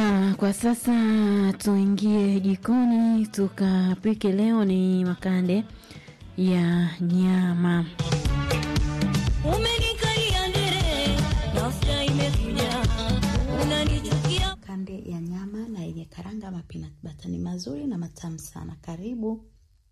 Na kwa sasa tuingie jikoni tukapike. Leo ni makande ya nyama. Umenikalia ndere, nafsi imekuja, unanichukia. Kande ya nyama na yenye karanga ama peanut butter ni mazuri na matamu sana. Karibu.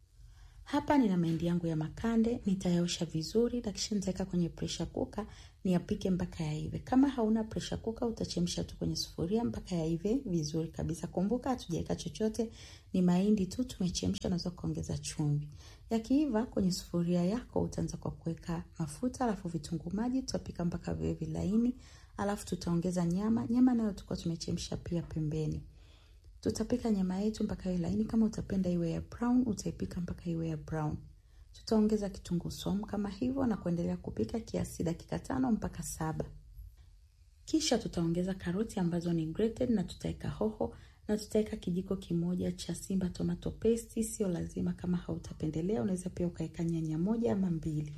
Hapa nina mahindi yangu ya makande, nitayaosha vizuri na kisha nitaweka kwenye pressure cooker niyapike mpaka yaive. Kama hauna pressure cooker utachemsha tu kwenye sufuria mpaka yaive vizuri kabisa. Kumbuka hatujaweka chochote, ni mahindi tu tumechemsha, unaweza kuongeza chumvi. Yakiiva kwenye sufuria yako utaanza kwa kuweka mafuta, alafu vitunguu maji, tutapika mpaka viwe vilaini, alafu tutaongeza nyama. Nyama nayo tulikuwa tumechemsha pia pembeni. Tutapika nyama yetu mpaka iwe laini. Kama utapenda iwe ya brown, utaipika mpaka iwe ya brown. Tutaongeza kitunguu saumu kama hivyo na kuendelea kupika kiasi dakika tano mpaka saba. Kisha tutaongeza karoti ambazo ni grated na tutaweka hoho na tutaweka kijiko kimoja cha Simba tomato paste. Sio lazima, kama hautapendelea unaweza pia ukaweka nyanya moja ama mbili.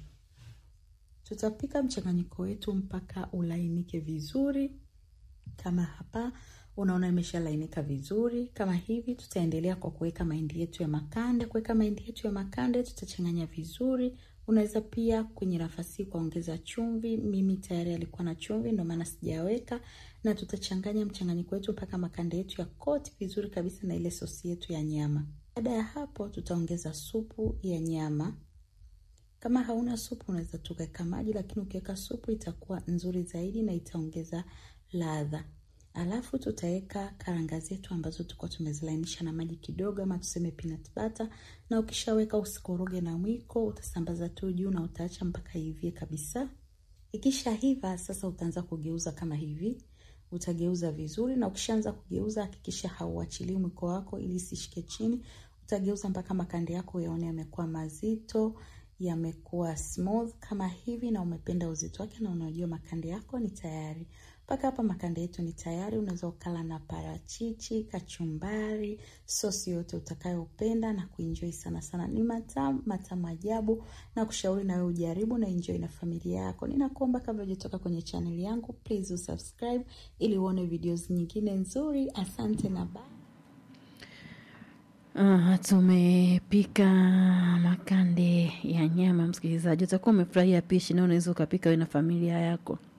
Tutapika mchanganyiko wetu mpaka ulainike vizuri kama hapa unaona imeshalainika vizuri kama hivi. Tutaendelea kwa kuweka mahindi yetu ya makande. Kuweka mahindi yetu ya makande, tutachanganya vizuri. Unaweza pia kwenye nafasi kuongeza chumvi. Mimi tayari alikuwa na chumvi, ndio maana sijaweka, na tutachanganya mchanganyiko wetu mpaka makande yetu ya koti vizuri kabisa na ile sosi yetu ya nyama. Baada ya hapo, tutaongeza supu ya nyama. Kama hauna supu, unaweza tukaweka maji, lakini ukiweka supu itakuwa nzuri zaidi na itaongeza ladha. Alafu tutaweka karanga zetu ambazo tulikuwa tumezilainisha na maji kidogo, ama tuseme peanut butter. Na ukishaweka usikoroge na mwiko, utasambaza tu juu na utaacha mpaka ivie kabisa. Ikisha hiva sasa, utaanza kugeuza kama hivi, utageuza vizuri, na ukishaanza kugeuza hakikisha hauachilii mwiko wako ili isishike chini. Utageuza mpaka makande yako yaone yamekuwa mazito, yamekuwa smooth kama hivi, na umependa uzito wake na unajua makande yako ni tayari. Mpaka hapa makande yetu ni tayari. Unaweza ukala na parachichi, kachumbari, sosi yote utakayopenda na kuenjoy sana sana. Ni matamu matamu ajabu, na kushauri na wewe ujaribu na enjoy na familia yako. Ninakuomba kabla hujatoka kwenye channel yangu, please usubscribe ili uone videos nyingine nzuri. Asante na bye. Ah, tumepika makande ya nyama. Msikilizaji, utakuwa umefurahia pishi na unaweza ukapika wewe na familia yako.